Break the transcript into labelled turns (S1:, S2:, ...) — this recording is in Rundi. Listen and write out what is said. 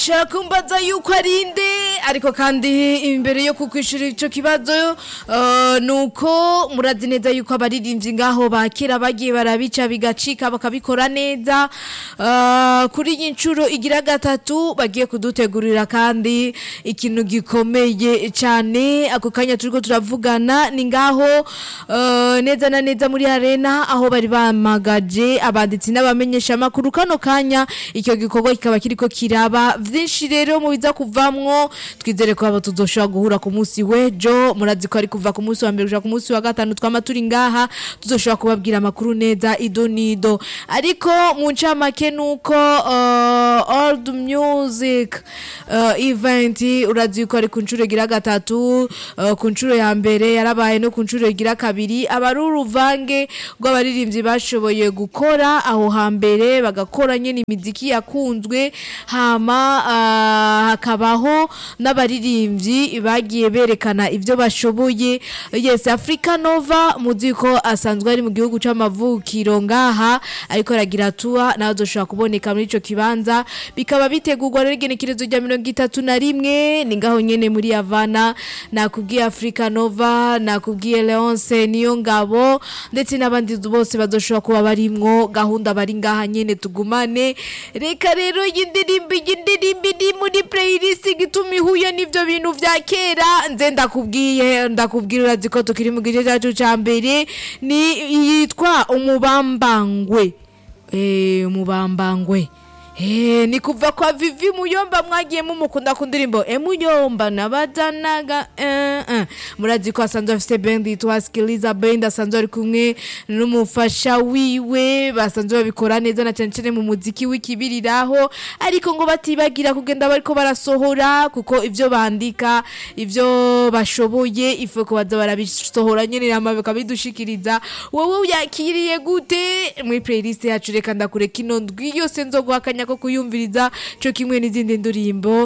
S1: ushaka kumbaza yuko ari nde ariko kandi imbere yo kukwishura ico kibazo uh, nuko murazi neza yuko abaririmbyi ngaho bakera bagiye barabica bigacika bakabikora neza uh, kuri iyi ncuro igira gatatu bagiye kudutegurira kandi ikintu gikomeye cyane ako kanya turiko turavugana ni ngaho uh, neza na neza muri arena aho bari bamagaje abanditsi n'abamenyesha amakuru kano kanya icyo gikorwa kikaba kiriko kiraba vyinshi rero mu biza kuvamwo twizere ko abo tuzoshobora guhura ku munsi w'ejo murazi ko ari kuva ku munsi wa mbere gushika ku munsi wa gatanu twama turi ngaha tuzoshobora kubabwira amakuru neza ido nido ariko mu ncamake nuko uh, old music uh, event urazi yuko ari ku nshuro igira gatatu uh, ku nshuro ya mbere yarabaye no ku nshuro igira kabiri aba ari uruvange rw'abaririmbyi bashoboye gukora aho hambere bagakora nyene imiziki yakunzwe hama uh, hakabaho n'abaririmbyi bagiye berekana ivyo bashoboye yes Africa Nova muzi ko asanzwe ari mu gihugu c'amavukiro ngaha ariko aragira tuwa nawe azoshobora kuboneka muri ico kibanza bikaba bitegurwa rero igenekerezo rya mirongo itatu na rimwe ni ngaho nyene muri Havana nakubwiye Africa Nova nakubwiye Leonce niyo ngabo ndetse n'abandi bose bazoshobora kuba barimwo gahunda bari ngaha nyene tugumane reka rero y'indirimbo y'indirimbo iri muri playlist gituma ihuye n'ivyo bintu vya kera nze ndakubwiye ndakubwira urazi ko tukiri mu gice cyacu ca mbere ni yitwa umubambangwe eh umubambangwe Eh, ni kuva kwa Vivi Muyomba mwagiye mumukunda ku ndirimbo e Muyomba nabadanaga eh, eh. murazi ko asanzwe afite band yitwa Skiliza Band asanzwe ari kumwe n'umufasha wiwe basanzwe babikora neza na cyane cyane mu muziki w'ikibiriraho ariko ngo batibagira kugenda bariko barasohora kuko ivyo bandika ivyo bashoboye ife ko baza barabisohora nyene nama bikabidushikiriza wowe uyakiriye gute muri playlist yacu reka ndakureka ino ndwi yose nzoguha akanya ko kuyumviriza co kimwe n'izindi ndirimbo